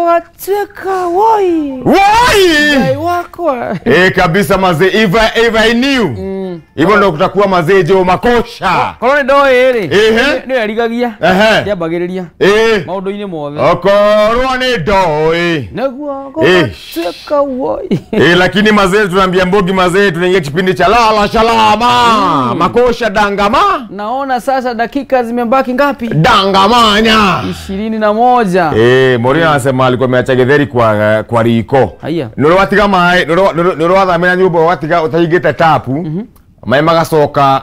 wacheka woi Wai! Dai wakwa Eh, kabisa mazee if I, if I knew hivyo ndo kutakuwa mazee jo makosha korwo nä ndoä rä Ehe. nä erigagia Ehe. ndäambagä rä ria Eh, maå ndå-inä mothe okorwo nĩ ndoĩ naguo Eh. gågatuĩka woi Eh, lakini mazee tunaambia mbogi mazee tunaingia kipindi cha lala shalama makosha dangama naona sasa dakika zimebaki ngapi dangamanya ishirini na moja Eh, Morina anasema alikuwa ameacha githeri kwa kwa riko. Haya. Nuru watiga mai, nuru wathamira nyumba watiga utahingite tapu. Mai magacoka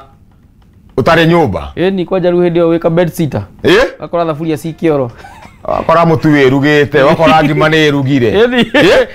utari nyumba. ĩni kwanja rĩu hĩndĩ ĩyo wĩka bed sitter Eh? gakora thaburia ci kĩoro Wakora mutu wirugite, wakora ngima ni irugire. ĩni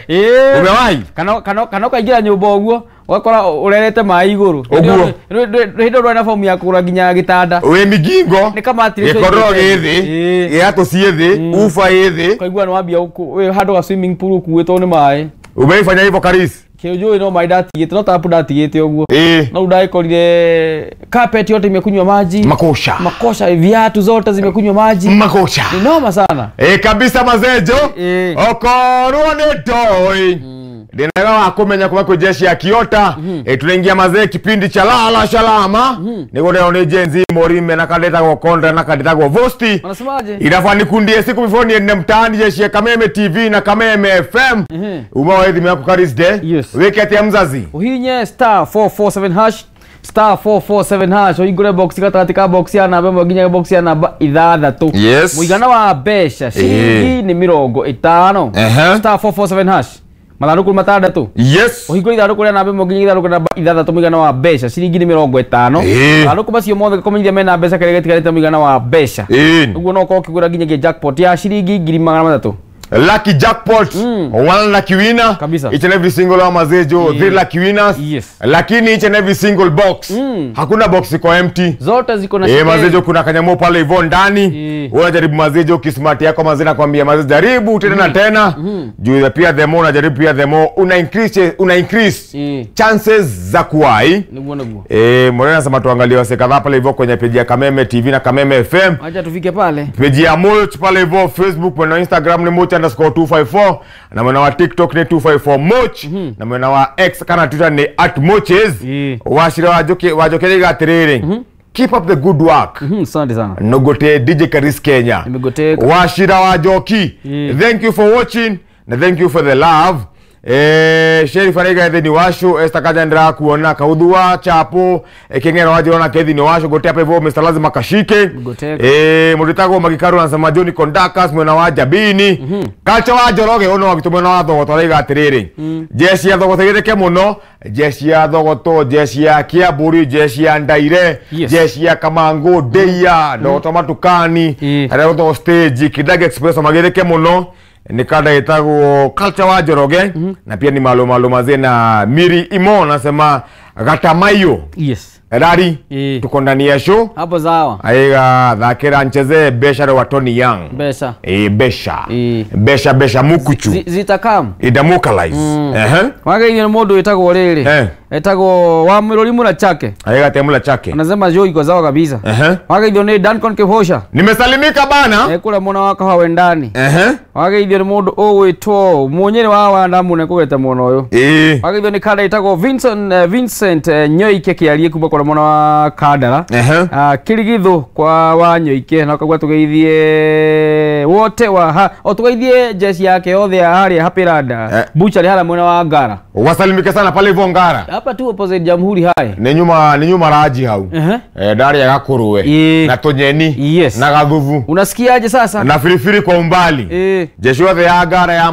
Eh? Umewahi? kana kana kana ũkaingĩra nyũmba ũguo ũgakora ũrerete maĩ igũrũ Ũguo. hĩndĩ ĩyo ndwarĩ na fomu ya kũgũra nginya gĩtanda Wi migingo. Nĩ kamatire Gikororo tũigĩte. githi, Eh. giatu cithi, ufa yithi. ũkaigua nĩ wambia ũkũ- wĩ handũ ga swimming pool ũkuĩtwo nĩ maĩ Umeifanya hivyo Karis? kĩũnjũĩ no maĩ ndatigĩte no tapu ndatigĩte ũguo Eh. no ndagĩkorire carpet yote imekunywa maji Makosha. makosha viatu zote zimekunywa maji Makosha. ni noma sana Eh, kabisa mazejo Eh. okorwo nĩ ndoi ndinaga wa kumenya kuma kwĩ jeshi ya kiota eh, tunaingia mazee kipindi cha lala shalama niguo ndĩrwo nĩ jenzi morime na kandĩtagwo konda na kandĩtagwo vosti wanasemaje inafaa nikundie siku before niende mtaani jeshi ya kameme tv na kameme fm uma wa thimũ yaku karisde Yes. wĩke atĩa mzazi uhinye star 447 hash star 447 hash ũhingũre box gatagatĩ ka box ya namba ĩmwe nginya box ya namba ithathatũ Yes. mũigana wa mbeca ciringi nĩ mĩrongo ĩtano Ehe. star 447 hash mathandũkũ nĩ matandatũ yes ũhingũre ithandũkũ rĩa namba ĩmwe nginya ithandũkũ rĩa namba ithathatũ mũigana wa mbeca ciringi nĩ mĩrongo ĩtano Ĩĩ. mathandũkũ macio mothe kũmenyithia mena mbeca karĩa gatigarĩte mũigana wa mbeca Ĩĩ. ũguo no ũkorwo ũkĩgũra nginyagia jackpot ya ciringi ngiri magana matatũ lucky jackpot one lucky winner Kabisa. each and every single wa mazejo three lucky winners Yes. lakini each and every single box hakuna box iko empty zote ziko na Eh, shilingi. mazejo kuna kanyamo pale hivyo ndani Eh. Wewe unajaribu mazejo kismart yako mazee nakwambia mazejo jaribu tena na tena juu ya pia the more unajaribu pia the more una increase una increase Eh. chances za kuwai niguo niguo eh Morena anasema tuangalie wase kadhaa pale hivyo kwenye peji ya Kameme TV na Kameme FM acha tufike pale peji ya Mulch pale hivyo Facebook mwena wa Instagram ni Mulch underscore 254 na mwena wa TikTok ni 254 Mulch na mwena wa X kana Twitter ni at Mulches Yeah. washira wajoke wajokeriga atiriri keep up the good work Mhm, asante sana nogote DJ Karis Kenya Nimegoteka. washira wajoki Yeah. thank you for watching na thank you for the love Eh, Sheriff Arega ethĩ ni washu Esther Kajandra kuona kaudhua chapo eh, kengero wajirona kethi ni washu gote hapa hivyo Mr. lazima kashike Goteka. eh muritago magikaru anasema John Kondakas mwena wa Jabini kacha wa Joroge ono wagitu mwena wa thogoto araiga atiriri jeshi ya thogoto igirike muno jeshi ya thogoto jeshi ya Kiamburi jeshi ya Ndaire Yes. jeshi ya Kamango Deia ndogoto matukani Eh. arĩa gũtagwo stage Kidaga Express magĩrĩke mũno nĩ kanda ĩtagwo culture wa Njoroge na pia ni malo malo mazee na Miri Imo nasema Gatamayo yes Rari Eh. tuko ndani ya show hapo sawa aiga thakĩra ncheze besha wa Tony Young mbeca eh besha Eh. besha besha mukuchu Zi- zitakam idamukalize ehe wagaithio nĩ mũndũ wĩtagwo rĩrĩ Eh. etagwo wa mũrori mũna chake aiga temula chake anasema jo iko sawa kabisa ehe wagaithio nĩ Duncan Kihosha nimesalimika bana ekũrĩa mwena wa kahawa wendani ehe wagaithio nĩ mũndũ ũgwĩtwo mũnyĩrĩ wa wandamu nĩ kũgete mwena ũyũ eh wagaithio nĩ kanda ĩtagwo Vincent, eh, Vincent eh, Nyoike kĩarie kuma kũrĩa mwena wa Kandara ehe Ah, kirigithu kwa wanyoike na ukagwa tugeithie wote wa ha, o tugeithie jeshi yake yothe ya haria hapiranda Eh. buchari hala mwena wa ngara wasalimike sana pale hivyo ngara hapa tu opposite jamhuri hai nĩ nyuma nĩ nyuma raji hau Ehe. eh, ndarĩa gakũrũwe Ĩĩ. na tũnyeni Yes. na gathubu unasikiaje sasa na firifiri kwa umbali Eh. jeshi yothe ya ngara ya